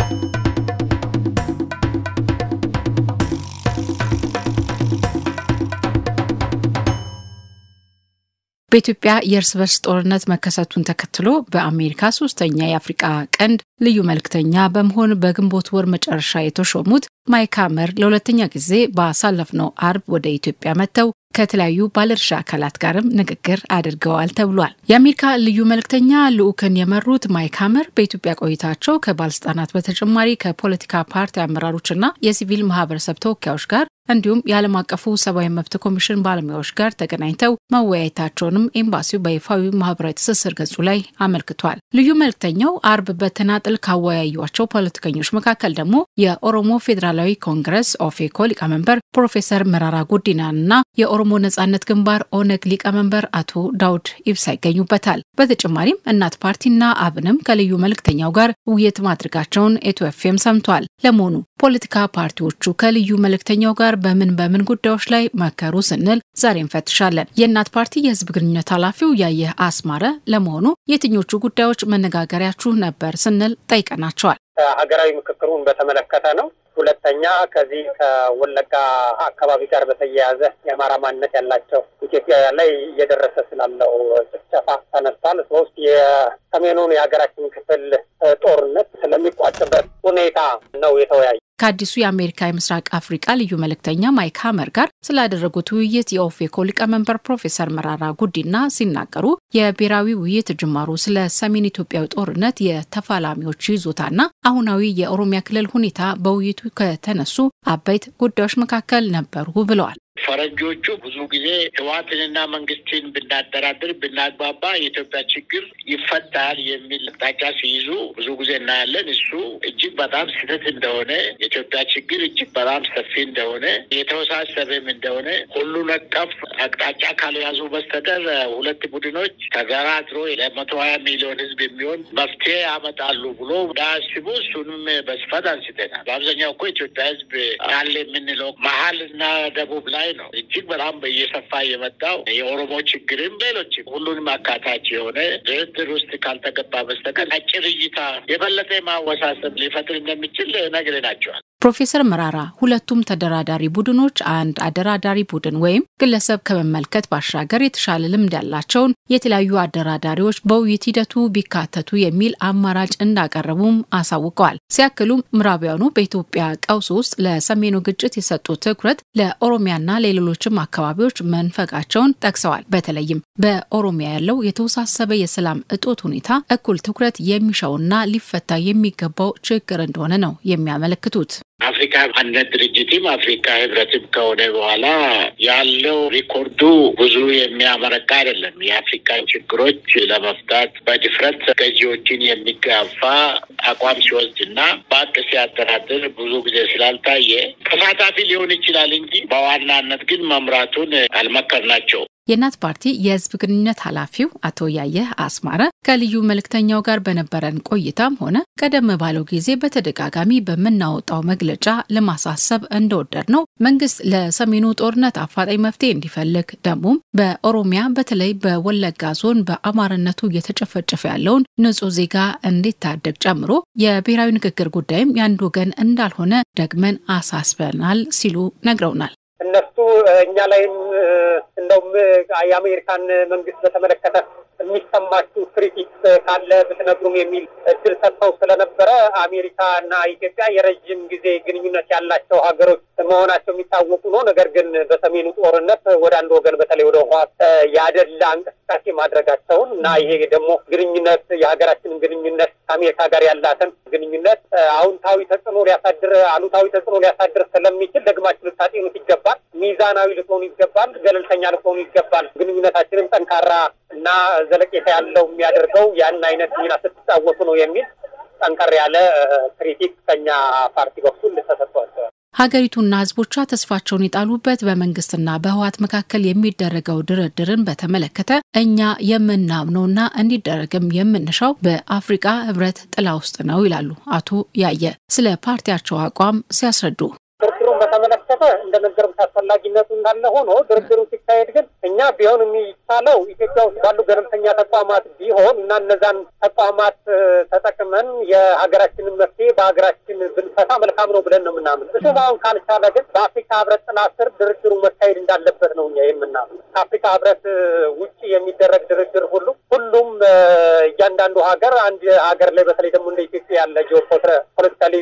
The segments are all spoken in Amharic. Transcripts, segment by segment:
በኢትዮጵያ የእርስ በርስ ጦርነት መከሰቱን ተከትሎ በአሜሪካ ሶስተኛ የአፍሪቃ ቀንድ ልዩ መልእክተኛ በመሆን በግንቦት ወር መጨረሻ የተሾሙት ማይክ ሀመር ለሁለተኛ ጊዜ ባሳለፍነው አርብ ወደ ኢትዮጵያ መጥተው ከተለያዩ ባለድርሻ አካላት ጋርም ንግግር አድርገዋል ተብሏል። የአሜሪካ ልዩ መልእክተኛ ልዑክን የመሩት ማይክ ሀመር በኢትዮጵያ ቆይታቸው ከባለስልጣናት በተጨማሪ ከፖለቲካ ፓርቲ አመራሮችና የሲቪል ማህበረሰብ ተወካዮች ጋር እንዲሁም የዓለም አቀፉ ሰብአዊ መብት ኮሚሽን ባለሙያዎች ጋር ተገናኝተው መወያየታቸውንም ኤምባሲው በይፋዊ ማህበራዊ ትስስር ገጹ ላይ አመልክቷል። ልዩ መልእክተኛው አርብ በተናጥል ካወያዩቸው ፖለቲከኞች መካከል ደግሞ የኦሮሞ ፌዴራላዊ ኮንግረስ ኦፌኮ ሊቀመንበር ፕሮፌሰር መራራ ጉዲናንና የኦሮሞ ነጻነት ግንባር ኦነግ ሊቀመንበር አቶ ዳውድ ኢብሳ ይገኙበታል። በተጨማሪም እናት ፓርቲና አብንም ከልዩ መልእክተኛው ጋር ውይይት ማድረጋቸውን ኢትዮ ኤፍኤም ሰምቷል። ለመሆኑ ፖለቲካ ፓርቲዎቹ ከልዩ መልእክተኛው ጋር በምን በምን ጉዳዮች ላይ መከሩ ስንል ዛሬ እንፈትሻለን። የእናት ፓርቲ የህዝብ ግንኙነት ኃላፊው ያየህ አስማረ ለመሆኑ የትኞቹ ጉዳዮች መነጋገሪያችሁ ነበር ስንል ጠይቀናቸዋል። ሀገራዊ ምክክሩን በተመለከተ ነው። ሁለተኛ ከዚህ ከወለጋ አካባቢ ጋር በተያያዘ የአማራ ማንነት ያላቸው ኢትዮጵያውያን ላይ እየደረሰ ስላለው ጭፍጨፋ ተነስቷል። ሶስት የሰሜኑን የሀገራችን ክፍል ጦርነት ስለሚቋጭበት ሁኔታ ነው የተወያዩ። ከአዲሱ የአሜሪካ የምስራቅ አፍሪቃ ልዩ መልእክተኛ ማይክ ሀመር ጋር ስላደረጉት ውይይት የኦፌኮ ሊቀመንበር ፕሮፌሰር መራራ ጉዲና ሲናገሩ የብሔራዊ ውይይት ጅማሩ ስለ ሰሜን ኢትዮጵያዊ ጦርነት የተፋላሚዎች ይዞታና አሁናዊ የኦሮሚያ ክልል ሁኔታ በውይይቱ ከተነሱ አበይት ጉዳዮች መካከል ነበሩ ብለዋል። ፈረንጆቹ ብዙ ጊዜ ህወሓትንና መንግስትን ብናደራድር ብናግባባ የኢትዮጵያ ችግር ይፈታል የሚል አቅጣጫ ሲይዙ ብዙ ጊዜ እናያለን። እሱ እጅግ በጣም ስህተት እንደሆነ፣ የኢትዮጵያ ችግር እጅግ በጣም ሰፊ እንደሆነ፣ የተወሳሰበም እንደሆነ ሁሉን አቀፍ አቅጣጫ ካልያዙ በስተቀር ሁለት ቡድኖች ተደራድሮ ለመቶ ሀያ ሚሊዮን ህዝብ የሚሆን መፍትሄ ያመጣሉ ብሎ እንዳያስቡ እሱንም በስፋት አንስተናል። በአብዛኛው እኮ ኢትዮጵያ ህዝብ አለ የምንለው መሀል እና ደቡብ ላይ ነው እጅግ በጣም እየሰፋ የመጣው የኦሮሞ ችግርም ሌሎችም ሁሉንም አካታች የሆነ ድርድር ውስጥ ካልተገባ በስተቀር አጭር እይታ የበለጠ ማወሳሰብ ሊፈጥር እንደሚችል ነግረናቸዋል። ፕሮፌሰር መራራ ሁለቱም ተደራዳሪ ቡድኖች አንድ አደራዳሪ ቡድን ወይም ግለሰብ ከመመልከት ባሻገር የተሻለ ልምድ ያላቸውን የተለያዩ አደራዳሪዎች በውይይት ሂደቱ ቢካተቱ የሚል አማራጭ እንዳቀረቡም አሳውቀዋል። ሲያክሉም ምዕራቢያኑ በኢትዮጵያ ቀውስ ውስጥ ለሰሜኑ ግጭት የሰጡት ትኩረት ለኦሮሚያና ለሌሎችም አካባቢዎች መንፈቃቸውን ጠቅሰዋል። በተለይም በኦሮሚያ ያለው የተወሳሰበ የሰላም እጦት ሁኔታ እኩል ትኩረት የሚሻውና ሊፈታ የሚገባው ችግር እንደሆነ ነው የሚያመለክቱት። አፍሪካ አንድነት ድርጅትም አፍሪካ ህብረትም ከሆነ በኋላ ያለው ሪኮርዱ ብዙ የሚያመረቃ አይደለም። የአፍሪካን ችግሮች ለመፍታት በድፍረት ገዢዎችን የሚጋፋ አቋም ሲወስድ እና በአቅ ሲያደራድር ብዙ ጊዜ ስላልታየ ተሳታፊ ሊሆን ይችላል እንጂ በዋናነት ግን መምራቱን አልመከርናቸው። የእናት ፓርቲ የህዝብ ግንኙነት ኃላፊው አቶ ያየህ አስማረ ከልዩ መልእክተኛው ጋር በነበረን ቆይታም ሆነ ቀደም ባለው ጊዜ በተደጋጋሚ በምናወጣው መግለጫ ለማሳሰብ እንደወደድ ነው መንግስት ለሰሜኑ ጦርነት አፋጣኝ መፍትሄ እንዲፈልግ ደግሞም በኦሮሚያ በተለይ በወለጋ ዞን በአማርነቱ እየተጨፈጨፈ ያለውን ንጹህ ዜጋ እንዲታደግ ጨምሮ የብሔራዊ ንግግር ጉዳይም የአንድ ወገን እንዳልሆነ ደግመን አሳስበናል ሲሉ ነግረውናል። እነሱ እኛ ላይም እንደውም የአሜሪካን መንግስት በተመለከተ የሚሰማችሁ ክሪቲክስ ካለ ብትነግሩም የሚል እድል ሰጥተው ስለነበረ አሜሪካ እና ኢትዮጵያ የረዥም ጊዜ ግንኙነት ያላቸው ሀገሮች መሆናቸው የሚታወቁ ነው። ነገር ግን በሰሜኑ ጦርነት ወደ አንድ ወገን በተለይ ወደ ህወሓት ያደላ እንቅስቃሴ ማድረጋቸውን እና ይሄ ደግሞ ግንኙነት የሀገራችንን ግንኙነት ከአሜሪካ ጋር ያላትን ግንኙነት አዎንታዊ ተጽዕኖ ሊያሳድር አሉታዊ ተጽዕኖ ሊያሳድር ስለሚችል ደግማችሁ ልታጤኑት ይገባል። ሚዛናዊ ልትሆኑ ይገባል። ገለልተኛ ልትሆኑ ይገባል። ግንኙነታችንም ጠንካራ እና ዘለቄታ ያለው የሚያደርገው ያን አይነት ሚና ስትጫወቱ ነው የሚል ጠንከር ያለ ክሪቲክ ከኛ ፓርቲ በኩል ተሰጥቷቸዋል። ሀገሪቱና ህዝቦቿ ተስፋቸውን የጣሉበት በመንግስትና በህወሓት መካከል የሚደረገው ድርድርን በተመለከተ እኛ የምናምነውና እንዲደረግም የምንሻው በአፍሪቃ ህብረት ጥላ ውስጥ ነው ይላሉ አቶ ያየ ስለ ፓርቲያቸው አቋም ሲያስረዱ። ክርክሩን በተመለከተ እንደነገርኩት አስፈላጊነቱ እንዳለ ሆኖ ድርድሩ ሲካሄድ ግን እኛ ቢሆን የሚቻለው ኢትዮጵያ ውስጥ ባሉ ገለልተኛ ተቋማት ቢሆን እና እነዛን ተቋማት ተጠቅመን የሀገራችንን መፍትሄ በሀገራችን ብንፈታ መልካም ነው ብለን ነው የምናምን። እሱም አሁን ካልቻለ ግን በአፍሪካ ህብረት ጥላ ስር ድርድሩ መካሄድ እንዳለበት ነው እኛ የምናምን። ከአፍሪካ ህብረት ውጭ የሚደረግ ድርድር ሁሉ ሁሉም እያንዳንዱ ሀገር አንድ ሀገር ላይ በተለይ ደግሞ እንደ ኢትዮጵያ ያለ ጂኦፖለቲካሊ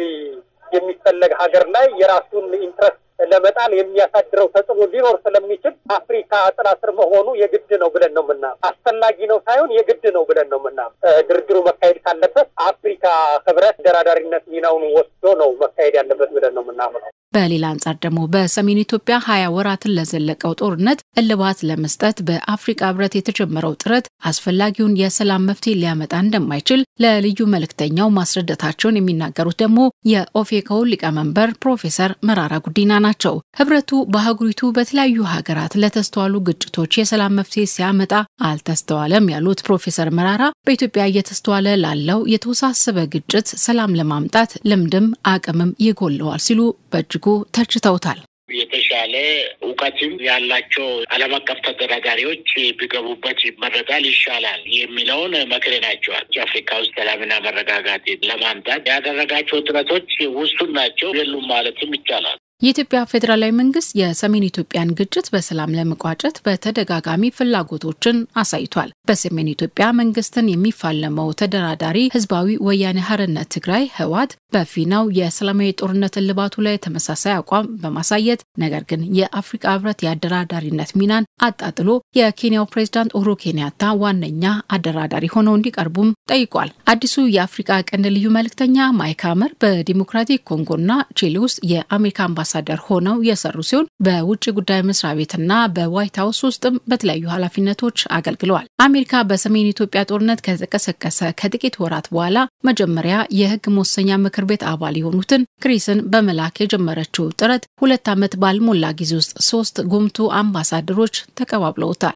የሚፈለግ ሀገር ላይ የራሱን ኢንትረስት ለመጣል የሚያሳድረው ተጽዕኖ ሊኖር ስለሚችል አፍሪካ ጥላ ስር መሆኑ የግድ ነው ብለን ነው ምና አስፈላጊ ነው ሳይሆን የግድ ነው ብለን ነው ምና ድርድሩ መካሄድ ካለበት አፍሪካ ህብረት ደራዳሪነት ሚናውን ወስዶ ነው መካሄድ ያለበት ብለን ነው ምናምነው። በሌላ አንጻር ደግሞ በሰሜን ኢትዮጵያ ሀያ ወራትን ለዘለቀው ጦርነት እልባት ለመስጠት በአፍሪካ ህብረት የተጀመረው ጥረት አስፈላጊውን የሰላም መፍትሄ ሊያመጣ እንደማይችል ለልዩ መልእክተኛው ማስረዳታቸውን የሚናገሩት ደግሞ የኦፌኮ ሊቀመንበር ፕሮፌሰር መራራ ጉዲና ናቸው። ህብረቱ በአህጉሪቱ በተለያዩ ሀገራት ለተስተዋሉ ግጭቶች የሰላም መፍትሄ ሲያመጣ አልተስተዋለም ያሉት ፕሮፌሰር መራራ በኢትዮጵያ እየተስተዋለ ላለው የተወሳሰበ ግጭት ሰላም ለማምጣት ልምድም አቅምም ይጎለዋል ሲሉ በእጅጉ ተችተውታል። የተሻለ እውቀትም ያላቸው ዓለም አቀፍ ተደራዳሪዎች ቢገቡበት ይመረጣል፣ ይሻላል የሚለውን መክረናቸዋል። አፍሪካ ውስጥ ሰላምና መረጋጋት ለማምጣት ያደረጋቸው ጥረቶች ውሱን ናቸው፣ የሉም ማለትም ይቻላል። የኢትዮጵያ ፌዴራላዊ መንግስት የሰሜን ኢትዮጵያን ግጭት በሰላም ለመቋጨት በተደጋጋሚ ፍላጎቶችን አሳይቷል። በሰሜን ኢትዮጵያ መንግስትን የሚፋለመው ተደራዳሪ ህዝባዊ ወያኔ ሓርነት ትግራይ ህወሓት በፊናው የሰላማዊ ጦርነት እልባቱ ላይ ተመሳሳይ አቋም በማሳየት ነገር ግን የአፍሪካ ህብረት የአደራዳሪነት ሚናን አጣጥሎ የኬንያው ፕሬዝዳንት ኡሁሩ ኬንያታ ዋነኛ አደራዳሪ ሆነው እንዲቀርቡም ጠይቋል። አዲሱ የአፍሪካ ቀንድ ልዩ መልእክተኛ ማይክ ሀመር በዲሞክራቲክ ኮንጎና ቺሊ ውስጥ የአሜሪካ አምባሳደር ሆነው የሰሩ ሲሆን በውጭ ጉዳይ መስሪያ ቤትና በዋይት ሀውስ ውስጥም በተለያዩ ኃላፊነቶች አገልግለዋል። አሜሪካ በሰሜን ኢትዮጵያ ጦርነት ከተቀሰቀሰ ከጥቂት ወራት በኋላ መጀመሪያ የህግ መወሰኛ ምክር ቤት አባል የሆኑትን ክሪስን በመላክ የጀመረችው ጥረት ሁለት ዓመት ባልሞላ ጊዜ ውስጥ ሶስት ጉምቱ አምባሳደሮች ተቀባብለውታል።